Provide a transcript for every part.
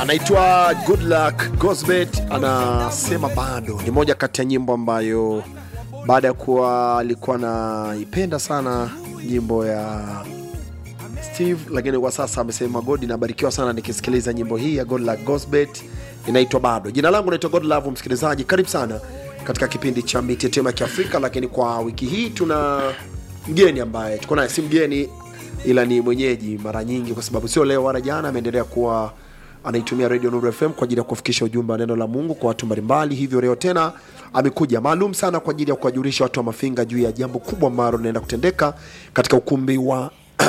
anaitwa Good Luck Gosbet, anasema bado ni moja kati ya nyimbo ambayo baada ya kuwa alikuwa anaipenda sana nyimbo ya Steve, lakini kwa sasa amesema God, nabarikiwa sana nikisikiliza nyimbo hii ya God Luck Gosbet inaitwa bado. Jina langu naitwa God Love, msikilizaji, karibu sana katika kipindi cha mitetemo ya Kiafrika, lakini kwa wiki hii tuna mgeni ambaye tuko naye, si mgeni ila ni mwenyeji mara nyingi, kwa sababu sio leo wala jana, ameendelea kuwa anaitumia Radio Nuru FM kwa ajili ya kufikisha ujumbe wa neno la Mungu kwa watu mbalimbali. Hivyo leo tena amekuja maalum sana kwa ajili ya kuwajulisha watu wa Mafinga juu ya jambo kubwa ambalo linaenda kutendeka katika ukumbi wa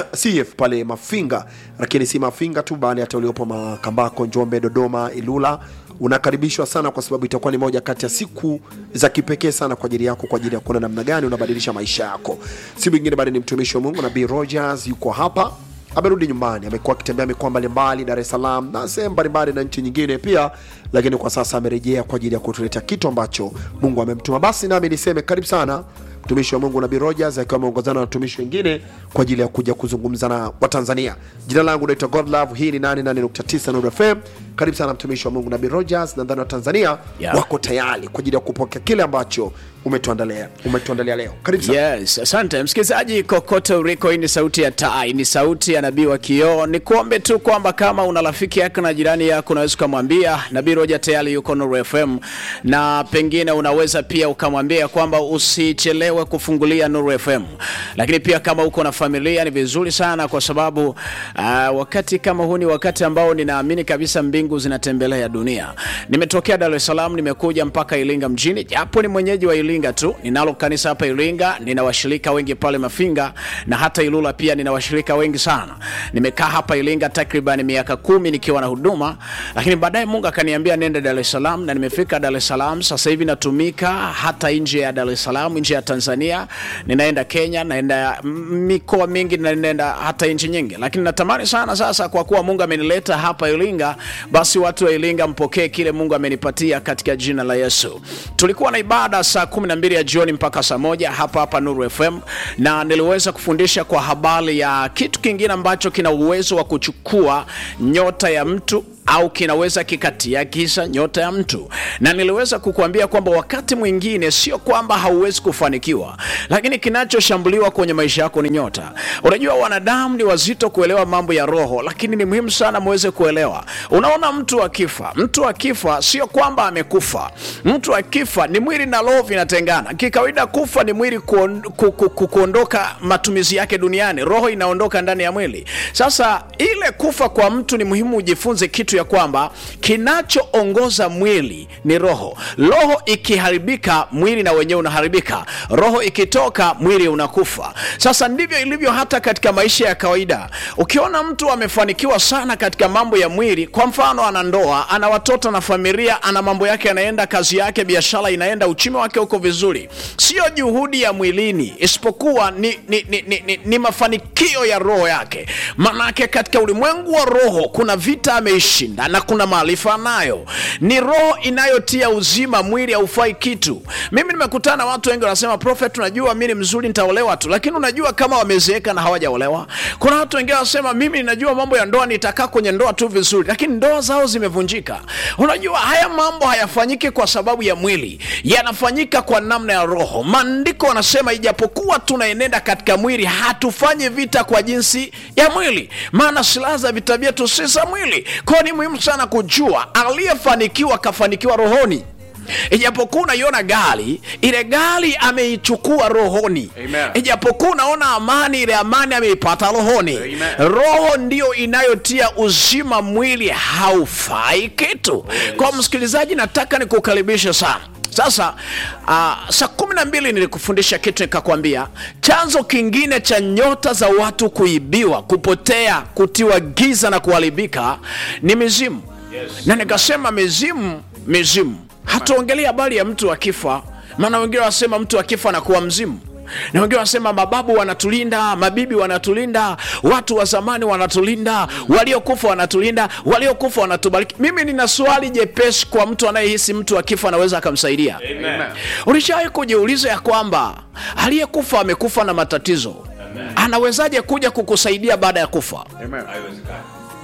CF pale Mafinga, lakini si Mafinga tu, bali hata uliopo Makambako, Njombe, Dodoma, Ilula unakaribishwa sana, kwa sababu itakuwa ni moja kati ya siku za kipekee sana kwa ajili yako, kwa ajili ya kuona namna gani unabadilisha maisha yako. Si mwingine bali ni mtumishi wa Mungu Nabii Rogers, yuko hapa amerudi nyumbani, amekuwa akitembea mikoa mbalimbali, Dar es Salaam na sehemu mbalimbali na nchi nyingine pia, lakini kwa sasa amerejea kwa ajili ya kutuletea kitu ambacho Mungu amemtuma. Basi nami niseme karibu sana mtumishi wa Mungu Nabii Rogers akiwa ameongozana na watumishi wengine kwa ajili ya kuja kuzungumza na Watanzania. Jina langu naitwa God Love, hii ni 88.9 Nuru FM. Karibu sana mtumishi wa Mungu Nabii Rogers, nadhani Watanzania Yeah. wako tayari kwa ajili ya kupokea kile ambacho umetuandalia umetuandalia leo. Karibu sana. Yes, asante msikilizaji kokote uliko. Hii ni sauti ya tai, ni sauti ya nabii wa kioo. Ni kuombe tu kwamba kama una rafiki yako na jirani yako, unaweza ukamwambia nabii Roja tayari yuko Nuru FM, na pengine unaweza pia ukamwambia kwamba usichelewe kufungulia Nuru FM. Lakini pia kama uko na familia, ni vizuri sana kwa sababu uh, wakati kama huu ni wakati ambao ninaamini kabisa mbingu zinatembelea dunia. Nimetokea Dar es Salaam, nimekuja mpaka Iringa mjini, japo ni mwenyeji wa Iringa tu. Ninalo kanisa hapa Iringa, nina washirika wengi pale Mafinga na hata Ilula pia nina washirika wengi sana. Nimekaa hapa Iringa takriban miaka kumi nikiwa na huduma, lakini baadaye Mungu akaniambia nenda Dar es Salaam, na nimefika Dar es Salaam. Sasa hivi natumika hata nje ya Dar es Salaam, nje ya Tanzania, ninaenda Kenya, naenda mikoa mingi, na ninaenda hata nchi nyingi, lakini natamani sana sasa, kwa kuwa Mungu amenileta hapa Iringa, basi watu wa Iringa mpokee kile Mungu amenipatia katika jina la Yesu. Tulikuwa na ibada saa kumi na mbili ya jioni mpaka saa moja hapa hapa Nuru FM, na niliweza kufundisha kwa habari ya kitu kingine ambacho kina uwezo wa kuchukua nyota ya mtu au kinaweza kikatia kisa nyota ya mtu, na niliweza kukuambia kwamba wakati mwingine sio kwamba hauwezi kufanikiwa, lakini kinachoshambuliwa kwenye maisha yako ni nyota. Unajua, wanadamu ni wazito kuelewa mambo ya roho, lakini ni muhimu sana muweze kuelewa. Unaona, mtu akifa, mtu akifa sio kwamba amekufa. Mtu akifa ni mwili na roho vinatengana. Kikawaida, kufa ni mwili kuon, ku, ku, ku, kuondoka matumizi yake duniani, roho inaondoka ndani ya mwili. Sasa ile kufa kwa mtu ni muhimu ujifunze kitu ya kwamba kinachoongoza mwili ni roho. Roho ikiharibika, mwili na wenyewe unaharibika. Roho ikitoka, mwili unakufa. Sasa ndivyo ilivyo hata katika maisha ya kawaida. Ukiona mtu amefanikiwa sana katika mambo ya mwili, kwa mfano, ana ndoa, ana watoto na familia, ana mambo yake yanaenda, kazi yake, biashara inaenda, uchumi wake uko vizuri, sio juhudi ya mwilini, isipokuwa ni, ni, ni, ni, ni, ni mafanikio ya roho yake. Manake katika ulimwengu wa roho kuna vita ameishinda na kuna maarifa nayo. Ni roho inayotia uzima, mwili haufai kitu. Mimi nimekutana na watu wengi wanasema, Prophet, unajua mimi ni mzuri, nitaolewa tu, lakini unajua kama wamezeeka na hawajaolewa. Kuna watu wengine wanasema, mimi ninajua mambo ya ndoa, nitakaa kwenye ndoa tu vizuri, lakini ndoa zao zimevunjika. Unajua haya mambo hayafanyiki kwa sababu ya mwili, yanafanyika kwa namna ya roho. Maandiko wanasema ijapokuwa tunaenenda katika mwili, hatufanyi vita kwa jinsi ya mwili, maana silaha za vita vyetu si za mwili. Kwa hiyo ni muhimu sana kujua aliyefanikiwa kafanikiwa rohoni. Ijapokuwa unaiona gari ile gari ameichukua rohoni, Amen. ijapokuwa unaona amani ile amani ameipata rohoni. Roho ndiyo inayotia uzima, mwili haufai kitu. Kwa msikilizaji, nataka nikukaribishe sana sasa uh, saa kumi na mbili nilikufundisha kitu nikakwambia chanzo kingine cha nyota za watu kuibiwa, kupotea, kutiwa giza na kuharibika ni mizimu yes. Na nikasema mizimu, mizimu hatuongelea habari ya mtu akifa, maana wengine wanasema mtu akifa anakuwa mzimu na wengine wanasema mababu wanatulinda, mabibi wanatulinda, watu wa zamani wanatulinda, waliokufa wanatulinda, waliokufa wanatubariki. Mimi nina swali jepesi kwa mtu anayehisi mtu akifa anaweza akamsaidia. Ulishawahi kujiuliza ya kwamba aliyekufa amekufa na matatizo, anawezaje kuja kukusaidia baada ya kufa?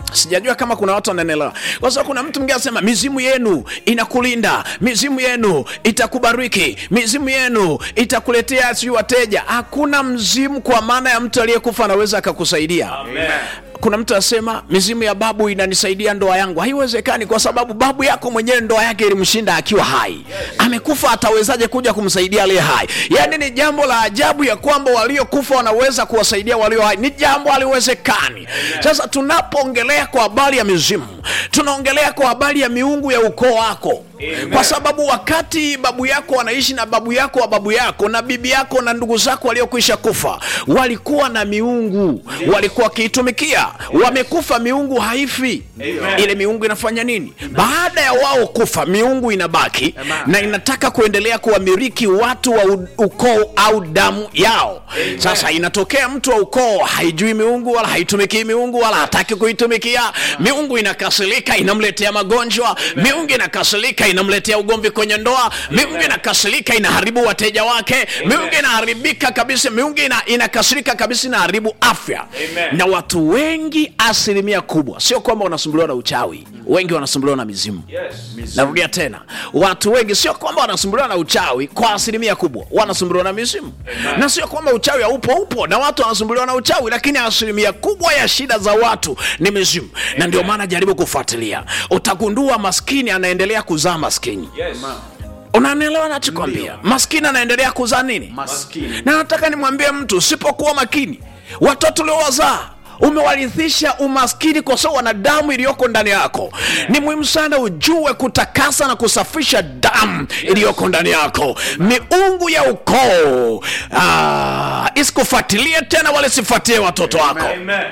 sijajua kama kuna watu wananielewa kwa sababu kuna mtu mwingine anasema mizimu yenu inakulinda mizimu yenu itakubariki mizimu yenu itakuletea sijui wateja hakuna mzimu kwa maana ya mtu aliyekufa anaweza akakusaidia kuna mtu anasema mizimu ya babu inanisaidia ndoa yangu haiwezekani kwa sababu babu yako mwenyewe ndoa yake ilimshinda akiwa hai amekufa atawezaje kuja kumsaidia aliye hai yaani ni jambo la ajabu ya kwamba waliokufa wanaweza kuwasaidia walio hai ni jambo haliwezekani sasa tunapoongelea kwa habari ya mizimu tunaongelea kwa habari ya miungu ya ukoo wako kwa sababu wakati babu yako wanaishi na babu yako wa babu yako na bibi yako na ndugu zako waliokwisha kufa walikuwa na miungu walikuwa wakiitumikia wamekufa miungu haifi ile miungu inafanya nini baada ya wao kufa miungu inabaki na inataka kuendelea kuwamiliki watu wa u- ukoo au damu yao sasa inatokea mtu wa ukoo haijui miungu wala haitumikii miungu wala hataki kuitumikia miungu inakasirika inamletea magonjwa miungu inakasirika inamletea ugomvi kwenye ndoa miungu inakasirika inaharibu wateja wake miungu inaharibika kabisa miungu ina, inakasirika kabisa inaharibu afya na watu wengi asilimia kubwa sio kwamba wanasumbuliwa na uchawi wengi wanasumbuliwa na mizimu narudia tena watu wengi sio kwamba wanasumbuliwa na uchawi kwa asilimia kubwa wanasumbuliwa na mizimu na sio kwamba uchawi haupo upo na watu wanasumbuliwa na uchawi lakini asilimia kubwa ya shida za watu ni mizimu na ndio maana jaribu kufuatilia utagundua maskini anaendelea kuzaa maskini unanielewa nachokwambia maskini anaendelea kuzaa nini Maskini. na nataka nimwambie mtu usipokuwa makini watoto uliowazaa umewarithisha umaskini kwa sababu wana damu iliyoko ndani yako ni muhimu sana ujue kutakasa na kusafisha damu iliyoko ndani yako miungu ya ukoo ah, isikufuatilie tena wala sifuatilie watoto wako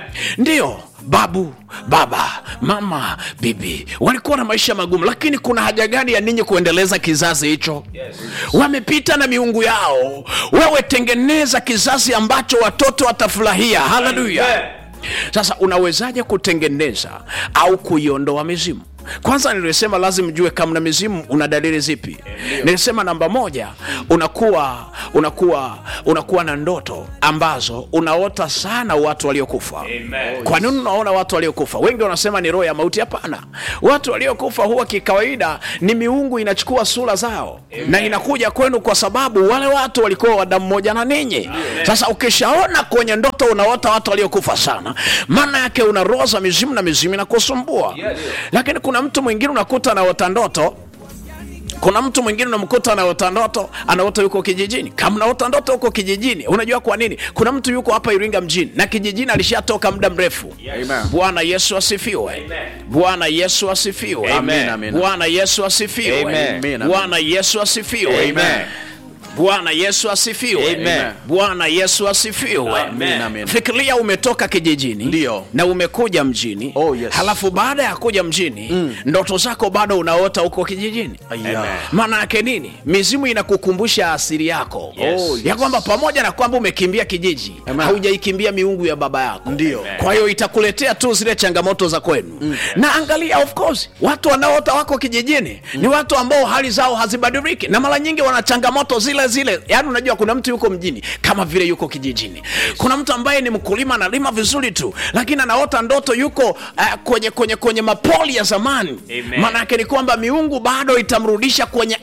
ndiyo babu baba mama bibi walikuwa na maisha magumu lakini kuna haja gani ya ninyi kuendeleza kizazi hicho wamepita na miungu yao wewe tengeneza kizazi ambacho watoto watafurahia haleluya sasa unawezaje kutengeneza au kuiondoa mizimu kwanza nilisema lazima mjue kama na mizimu una dalili zipi nilisema namba moja unakuwa unakuwa unakuwa na ndoto ambazo unaota sana watu waliokufa kwa nini unaona watu waliokufa wengi wanasema ni roho ya mauti hapana watu waliokufa huwa kikawaida ni miungu inachukua sura zao na inakuja kwenu kwa sababu wale watu walikuwa wa damu moja na ninyi sasa ukishaona kwenye ndoto unaota watu waliokufa sana maana yake una roho za mizimu na mizimu inakusumbua lakini kuna mtu mwingine unakuta anaota ndoto kuna mtu mwingine unamkuta anaota ndoto anaota yuko kijijini kama unaota ndoto huko kijijini unajua kwa nini kuna mtu yuko hapa iringa mjini na kijijini alishatoka muda mrefu Amen. bwana yesu asifiwe bwana yesu asifiwe Amen, amen. bwana yesu asifiwe Amen. Amen. bwana yesu asifiwe Amen. bwana yesu asifiwe Amen. bwana yesu asifiwe Amen, amen. fikiria umetoka kijijini Ndio. na umekuja mjini Oh, yes. halafu baada ya kuja mjini ndoto zako bado unaota huko kijijini Aya. maana yake nini mizimu inakukumbusha asili yako Yes. Oh, yes. ya kwamba pamoja na kwamba umekimbia kijiji Amen. haujaikimbia miungu ya baba yako Ndio. kwa hiyo itakuletea tu zile changamoto za kwenu na angalia of course watu wanaota wako kijijini ni watu ambao hali zao hazibadiliki na mara nyingi wana changamoto zile zile yaani unajua kuna mtu yuko mjini kama vile yuko kijijini kuna mtu ambaye ni mkulima analima vizuri tu lakini anaota ndoto yuko uh, kwenye kwenye kwenye mapoli ya zamani Amen. maana yake ni kwamba miungu bado itamrudisha kwenye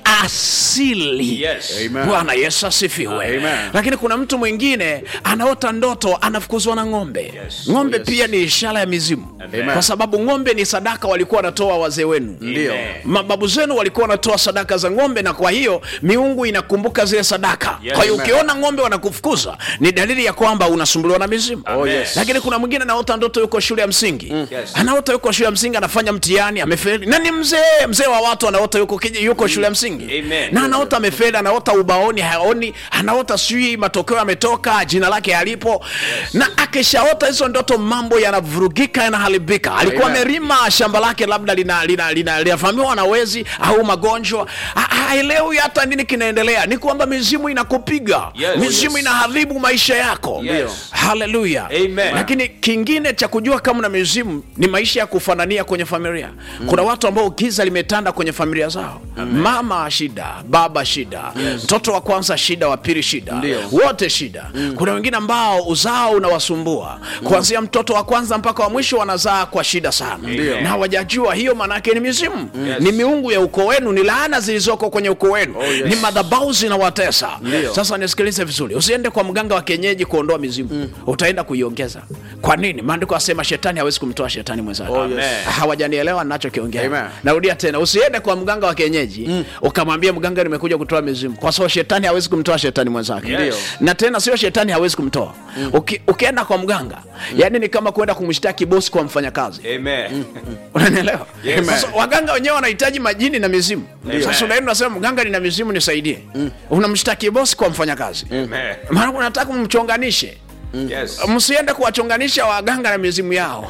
asili Yes. Amen. bwana yesu asifiwe Amen. lakini kuna mtu mwingine anaota ndoto anafukuzwa na ng'ombe Yes. ng'ombe Yes. pia ni ishara ya mizimu Amen. kwa sababu ng'ombe ni sadaka walikuwa wanatoa wazee wenu Ndio. Amen. mababu zenu walikuwa wanatoa sadaka za ng'ombe na kwa hiyo miungu inakumbuka zile sadaka Yes. kwa hiyo Amen. ukiona ng'ombe wanakufukuza ni dalili ya kwamba unasumbuliwa na mizimu Oh, yes. lakini kuna mwingine anaota ndoto yuko shule ya msingi Yes. anaota yuko shule ya msingi anafanya mtihani amefeli na ni mzee mzee wa watu anaota yuko, kiji- yuko shule ya msingi Amen. na anaota amefeli anaota ubaoni haoni anaota sijui matokeo yametoka jina lake halipo na akishaota hizo ndoto mambo yanavurugika yanaharibika alikuwa Amen. amelima shamba lake labda linavamiwa lina, lina, linavamiwa na wezi au magonjwa Ha- haelewi hata nini kinaendelea ni kuambia kwamba mizimu inakupiga Yes. mizimu Yes. inaharibu maisha yako Yes. haleluya Amen. lakini kingine cha kujua kama na mizimu ni maisha ya kufanania kwenye familia kuna watu ambao giza limetanda kwenye familia zao mama shida baba shida mtoto wa kwanza shida wa pili shida wote shida kuna wengine ambao uzao unawasumbua kuanzia mtoto wa kwanza mpaka wa mwisho wanazaa kwa shida sana na hawajajua hiyo maanake ni mizimu ni miungu ya ukoo wenu ni laana zilizoko kwenye ukoo wenu ni madhabau zinawatesa sasa nisikilize vizuri usiende kwa mganga wa kienyeji kuondoa mizimu utaenda kuiongeza kwa nini maandiko asema shetani hawezi kumtoa shetani mwenzake Amen. hawajanielewa nachokiongea Amen. narudia tena usiende kwa mganga wa kienyeji ukamwambia mganga nimekuja kutoa mizimu kwa sababu shetani hawezi kumtoa shetani mwenzake Ndio. na tena sio shetani hawezi kumtoa Uki, ukienda kwa mganga yani ni kama kwenda kumshtaki bosi kwa mfanyakazi Amen. unanielewa Yes. sasa waganga wenyewe wanahitaji majini na mizimu sasa unaenda unasema mganga nina mizimu nisaidie unamshtaki bosi kwa mfanyakazi Amen. maana unataka mumchonganishe Yes. msiende kuwachonganisha waganga na mizimu yao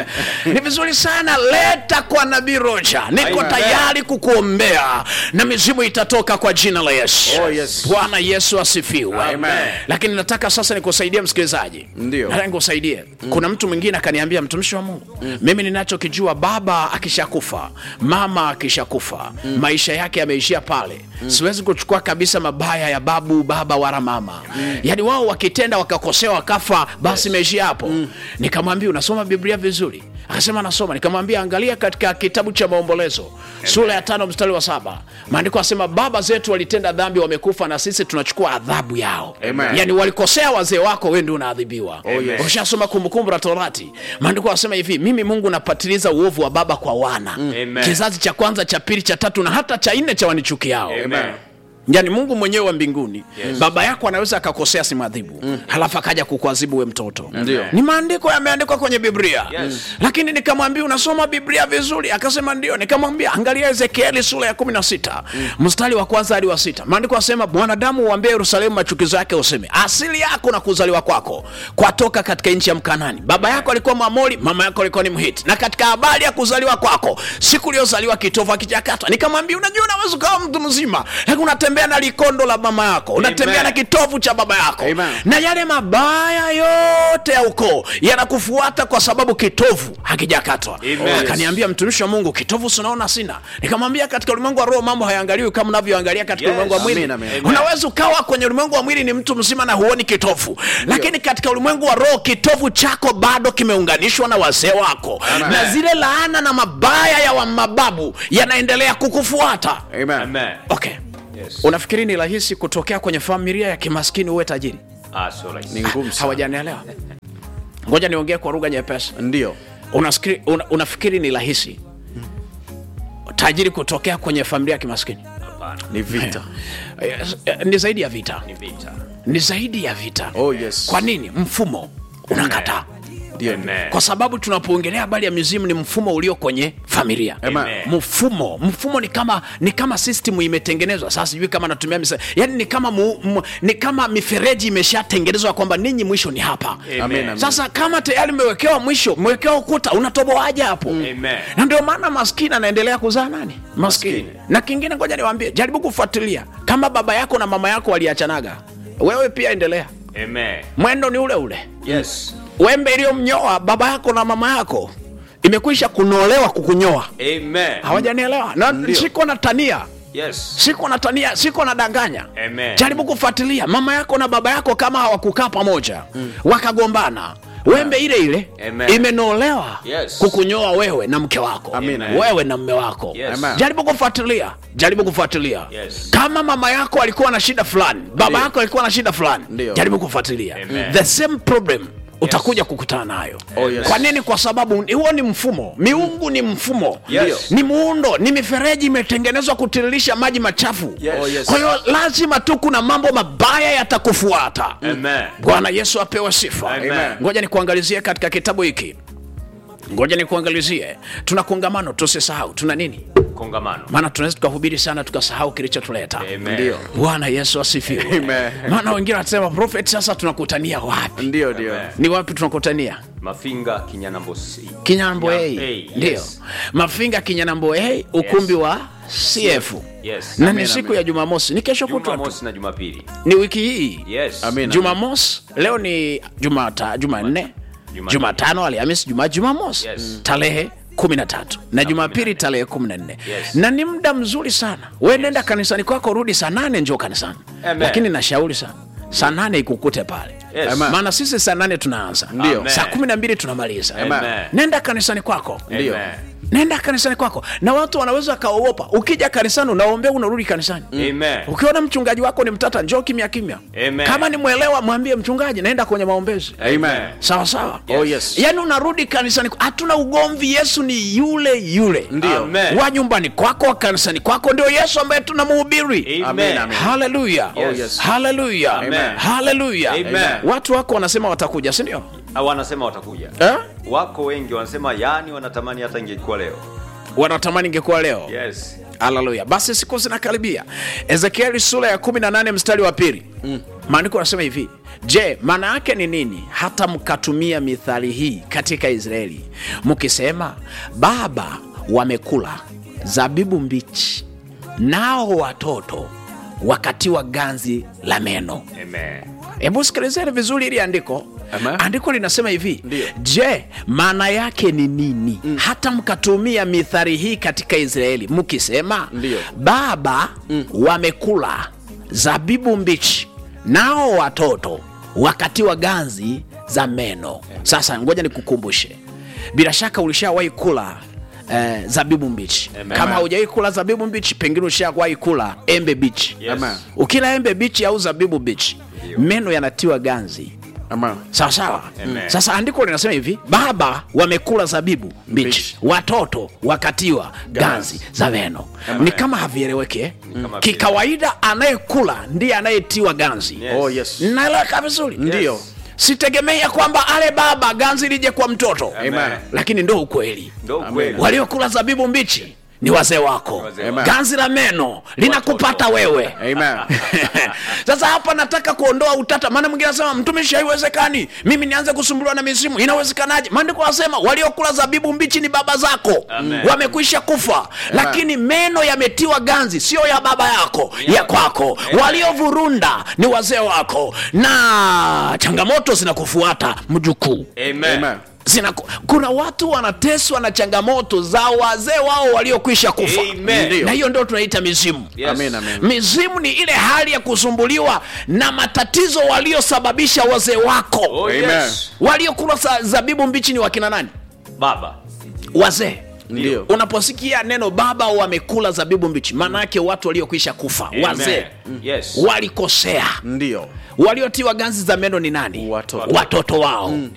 ni vizuri sana leta kwa nabii roja niko Amen. tayari kukuombea na mizimu itatoka kwa jina la yesu Oh, yes. bwana yesu asifiwe Amen. lakini nataka sasa nikusaidie msikilizaji Ndio. nataka nikusaidie kuna mtu mwingine akaniambia mtumishi wa mungu mimi ninachokijua baba akishakufa mama akishakufa maisha yake yameishia pale siwezi kuchukua kabisa mabaya ya babu baba wala mama yaani wao wakitenda wakakosea wakafa basi imeishia hapo nikamwambia unasoma biblia vizuri akasema nasoma nikamwambia angalia katika kitabu cha maombolezo sura ya tano mstari wa saba maandiko asema baba zetu walitenda dhambi wamekufa na sisi tunachukua adhabu yao Amen. yaani walikosea wazee wako we ndio unaadhibiwa yes. ushasoma kumbukumbu la torati maandiko asema hivi mimi mungu napatiliza uovu wa baba kwa wana Amen. kizazi cha kwanza cha pili cha tatu na hata cha nne cha wanichukiao Amen. yaani mungu mwenyewe wa mbinguni baba yako anaweza akakosea simwadhibu mm. halafu akaja kukuadhibu we mtoto Ndio. ni maandiko yameandikwa kwenye biblia Yes. lakini nikamwambia unasoma biblia vizuri akasema ndio nikamwambia angalia ezekieli sura ya kumi na sita mstari wa kwanza hadi wa sita maandiko asema mwanadamu uambie yerusalemu machukizo yake useme asili yako na kuzaliwa kwako kwatoka katika nchi ya mkanani baba yako alikuwa mwamori mama yako alikuwa ni mhiti na katika habari ya kuzaliwa kwako siku uliozaliwa kitovu akijakatwa nikamwambia unajua unaweza ukawa mtu mzima lakini unatembea na likondo la mama yako unatembea Amen. na kitovu cha baba yako Amen. na yale mabaya yote ya ukoo yanakufuata kwa sababu kitovu hakijakatwa Amen. akaniambia mtumishi wa mungu kitovu sinaona sina nikamwambia katika ulimwengu wa roho mambo hayaangaliwi kama unavyoangalia katika Yes. ulimwengu wa mwili Amen, amen. unaweza ukawa kwenye ulimwengu wa mwili ni mtu mzima na huoni kitovu lakini katika ulimwengu wa roho kitovu chako bado kimeunganishwa na wazee wako Amen. na zile laana na mabaya ya wa mababu yanaendelea kukufuata Amen. Amen. okay Yes. unafikiri ni rahisi kutokea kwenye familia ya kimaskini uwe tajiri Ah, so rahisi. Ni ngumu sana. hawajanielewa ngoja niongee kwa lugha nyepesi Ndio. unafikiri, una, unafikiri ni rahisi tajiri kutokea kwenye familia ya kimaskini Hapana. Ni vita. Eh, eh, ni zaidi ya vita Ni vita. ni zaidi ya vita Oh, yes. kwa nini mfumo unakataa Ndio. Amen. kwa sababu tunapoongelea habari ya mizimu ni mfumo ulio kwenye familia Amen. mfumo mfumo ni kama ni kama system imetengenezwa sasa sijui kama natumia misa yani ni kama mu, mu, ni kama mifereji imeshatengenezwa kwamba ninyi mwisho ni hapa Amen. Amen. sasa kama tayari mmewekewa mwisho mmewekewa ukuta unatoboaje hapo Amen. na ndio maana maskini anaendelea kuzaa nani maskini Maskini. na kingine ngoja niwaambie jaribu kufuatilia kama baba yako na mama yako waliachanaga wewe pia endelea Amen. mwendo ni ule ule Yes. wembe iliyomnyoa baba yako na mama yako imekwisha kunolewa kukunyoa Amen. hawajanielewa na siko na tania Yes. siko na tania siko na danganya Amen. jaribu kufuatilia mama yako na baba yako kama hawakukaa pamoja wakagombana wembe ile ile Amen. imenolewa Yes. kukunyoa wewe na mke wako Amen. wewe na mme wako Yes. Amen. jaribu kufuatilia jaribu kufuatilia Yes. kama mama yako alikuwa na shida fulani baba Ndio. yako alikuwa na shida fulani Ndio. jaribu kufuatilia Amen. the same problem utakuja kukutana nayo Oh, yes. kwa nini kwa sababu huo ni mfumo miungu ni mfumo Yes. ni muundo ni mifereji imetengenezwa kutiririsha maji machafu Yes. Oh, yes. kwa hiyo lazima tu kuna mambo mabaya yatakufuata Amen. bwana yesu apewe sifa Amen. ngoja nikuangalizie katika kitabu hiki ngoja nikuangalizie tuna kongamano tusisahau tuna nini Kongamano. maana tunaweza tukahubiri sana tukasahau kilichotuleta Amen. Ndio. bwana yesu asifiwe Amen. maana wengine wanasema prophet sasa tunakutania wapi Ndio, ndio. Amen. ni wapi tunakutania Mafinga Kinyanambosi. kinyanambo Kinya- A, A, ndio yes. mafinga kinyanambo A, ukumbi wa CF Yes. na Amen, ni siku ya Jumamosi, ni kesho kutwa tu, Jumamosi na Jumapili. ni wiki hii Yes. Amen. Jumamosi, leo ni Jumata, Jumanne, Jumanne. Jumatano, Alhamisi, Jumaa, Jumamosi Yes. tarehe kumi na tatu na Jumapili tarehe kumi na nne Yes. na ni muda mzuri sana. We nenda kanisani kwako, rudi saa nane, njoo kanisani, Amen. lakini nashauri sana saa nane ikukute pale Yes. Amen. maana sisi saa nane tunaanza Ndio. Amen. saa kumi na mbili tunamaliza Amen. nenda kanisani kwako Amen. nenda kanisani kwako na watu wanaweza wakaogopa ukija kanisani unaombea unarudi kanisani Amen. ukiona mchungaji wako ni mtata njoo kimya kimya Amen. kama ni mwelewa mwambie mchungaji naenda kwenye maombezi Amen. sawa sawa Oh, yes. yaani unarudi kanisani hatuna ugomvi yesu ni yule yule Ndio. Amen. wa nyumbani kwako wa kanisani kwako ndio yesu ambaye tunamuhubiri Amen. Amen. haleluya Yes. yes. haleluya Amen. haleluya Amen. watu wako wanasema watakuja sindio Ah, Wanasema watakuja. eh? Wako wengi wanasema yani wanatamani hata ingekuwa leo. wanatamani ingekuwa leo Yes. haleluya basi siku zinakaribia ezekieli sura ya 18 mstari wa pili maandiko anasema hivi je maana yake ni nini hata mkatumia mithali hii katika israeli mkisema baba wamekula zabibu mbichi nao watoto wakatiwa ganzi la meno Amen. hebu sikilizeni vizuri ili andiko Amen. andiko linasema hivi Ndio. je maana yake ni nini mm. hata mkatumia mithari hii katika israeli mkisema Ndio. baba mm. wamekula zabibu mbichi nao watoto wakatiwa ganzi za meno sasa ngoja nikukumbushe bila shaka ulishawahi kula Eh, zabibu mbichi Amen. kama haujawahi kula zabibu mbichi pengine ushawahi kula embe bichi Yes. Amen. ukila embe bichi au zabibu bichi meno yanatiwa ganzi Amen. sawa sawa Amen. sasa andiko linasema hivi baba wamekula zabibu mbichi Mbichi. watoto wakatiwa ganzi za meno ni kama havieleweke eh? Kama kikawaida anayekula ndiye anayetiwa ganzi Yes. Oh, yes. naeleweka vizuri Ndio. sitegemei ya kwamba ale baba ganzi lije kwa mtoto Amen. lakini ndo ukweli Ndio kweli. waliokula zabibu mbichi ni wazee wako Wazee wako. ganzi la meno linakupata Watoto. wewe Amen. sasa hapa nataka kuondoa utata maana mwingine anasema mtumishi haiwezekani mimi nianze kusumbuliwa na mizimu inawezekanaje maandiko anasema waliokula zabibu mbichi ni baba zako Amen. wamekwisha kufa lakini meno yametiwa ganzi sio ya baba yako ya kwako waliovurunda ni wazee wako na changamoto zinakufuata mjukuu Amen. Amen. Zinaku, kuna watu wanateswa na changamoto za wazee wao waliokwisha kufa Amen. Ndio. na hiyo ndio tunaita mizimu Yes. Amen, amen. mizimu ni ile hali ya kusumbuliwa na matatizo waliosababisha wazee wako Oh, Amen. yes. waliokula sa- zabibu mbichi ni wakina nani Baba. wazee Ndio. unaposikia neno baba wamekula zabibu mbichi maana yake watu waliokwisha kufa Amen. wazee Yes. walikosea Ndio. waliotiwa ganzi za meno ni nani Watoto. watoto wao